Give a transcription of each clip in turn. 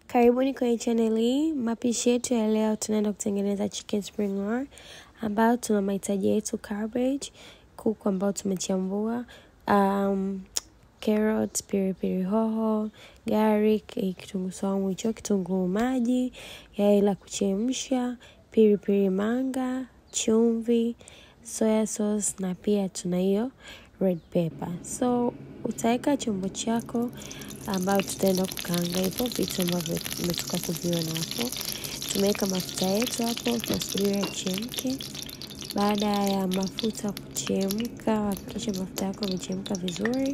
Karibuni kwenye channel hii. Mapishi yetu ya leo, tunaenda kutengeneza chicken spring roll ambayo tuna mahitaji yetu cabbage, kuku ambao tumechambua, um, carrot, pilipili hoho, garlic, kitunguu saumu hicho, kitunguu maji, yai la kuchemsha, pilipili manga, chumvi, soya sauce na pia tuna hiyo red pepper. So utaweka chombo chako ambayo tutaenda kukaanga hivyo vitu ambavyo tumetoka kuviona hapo. Tumeweka mafuta yetu hapo, tunasubiria yachemke. Baada ya mafuta kuchemka, hakikisha mafuta yako yamechemka vizuri.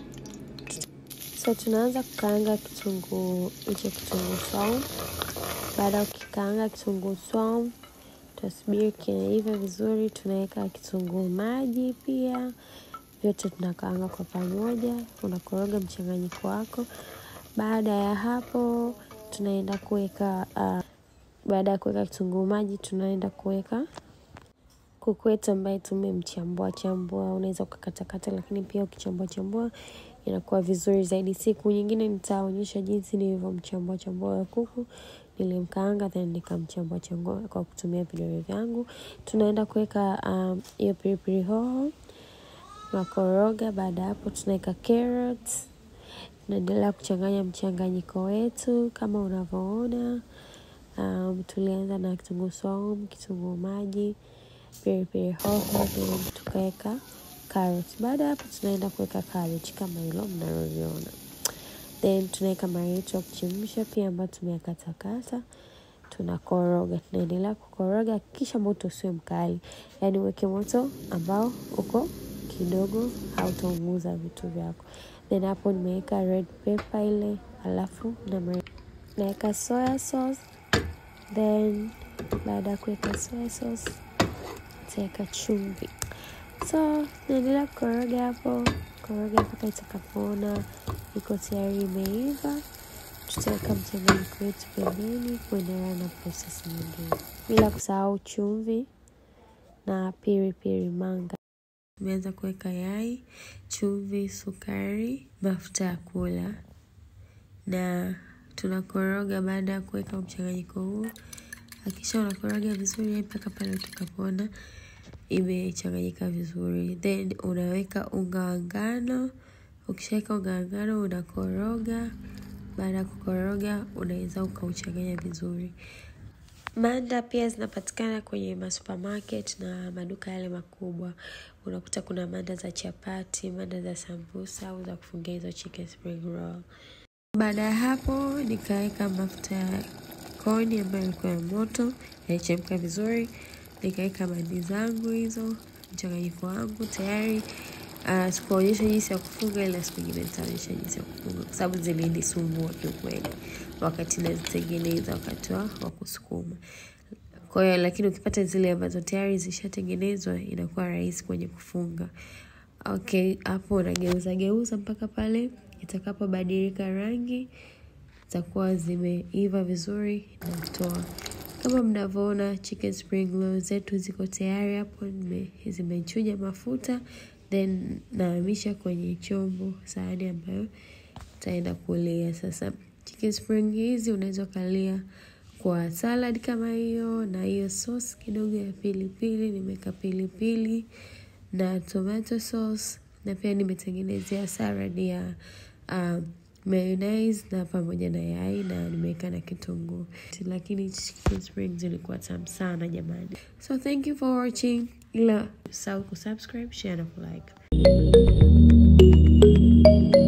So tunaanza kukaanga kitunguu hicho, kitunguu saumu. Baada ya kukikaanga kitunguu saumu, tutasubiri kinaiva vizuri. Tunaweka kitunguu maji pia vyote tunakaanga kwa pamoja, unakoroga mchanganyiko wako. Baada ya hapo, tunaenda kuweka uh, baada ya kuweka kitunguu maji, tunaenda kuweka kuku wetu ambaye tumemchambua chambua. Unaweza ukakatakata, lakini pia ukichambua chambua inakuwa vizuri zaidi. Siku nyingine nitaonyesha jinsi nilivyomchambua chambua ya kuku, nilimkaanga then nikamchambua chambua kwa kutumia vidole vyangu. Tunaenda kuweka hiyo um, pilipili hoho tunakoroga. Baada ya hapo, tunaweka carrots, tunaendelea kuchanganya mchanganyiko wetu kama unavyoona. Um, tulianza na kitunguu saumu, kitunguu maji, pilipili hoho, then tukaweka carrots. Baada ya hapo, tunaenda kuweka cabbage kama hilo mnaloliona, then tunaweka mayai yetu ya kuchemsha pia ambayo tumeyakatakata tunakoroga, tunaendelea kukoroga. Kisha moto usiwe mkali, yaani uweke moto ambao uko kidogo, hautaunguza vitu vyako. Then hapo nimeweka red pepper ile, alafu naweka soya sauce. Then baada ya kuweka soya sauce nitaweka chumvi. So naendelea kukoroga hapo, koroga mpaka itakapoona iko tayari imeiva. Tutaweka mchanganyiko wetu pembeni kuendelea na prosesi nyingine, bila kusahau chumvi na pilipili manga. Tumeanza kuweka yai, chumvi, sukari, mafuta ya kula na tunakoroga. Baada ya kuweka mchanganyiko huu, hakikisha unakoroga vizuri mpaka pale utakapoona imechanganyika vizuri, then unaweka unga wa ngano. Ukishaweka unga wa ngano unakoroga. Baada ya kukoroga, unaweza ukauchanganya vizuri. Manda pia zinapatikana kwenye masupermarket na maduka yale makubwa. Unakuta kuna manda za chapati, manda za sambusa au za kufungia hizo chicken spring roll. Baada ya hapo, nikaweka mafuta ya koni ambayo ilikuwa ya moto, yalichemka vizuri. Nikaweka mandi zangu hizo, mchanganyiko wangu tayari. Uh, sikuonyesha jinsi ya kufunga, ila siku nyingine nitaonyesha jinsi ya kufunga, kwa sababu zilinisumbua kiukweli wakati nazitengeneza, wakati wa kusukuma. Kwa hiyo lakini ukipata zile ambazo tayari zishatengenezwa inakuwa rahisi kwenye kufunga. Okay, hapo unageuza geuza mpaka pale itakapobadilika rangi, zitakuwa zimeiva vizuri na kutoa. Kama mnavyoona chicken spring roll zetu ziko tayari hapo, zimechuja mafuta then nahamisha kwenye chombo, sahani ambayo utaenda kulia. Sasa chicken spring hizi unaweza ukalia kwa salad kama hiyo na hiyo sauce kidogo ya pilipili. Nimeweka pilipili na tomato sauce, na pia nimetengenezea salad ya um, mayonnaise na pamoja na yai na nimeweka na kitunguu, lakini chicken spring zilikuwa tamu sana jamani. So thank you for watching, ila usahau kusubscribe, share na kulike.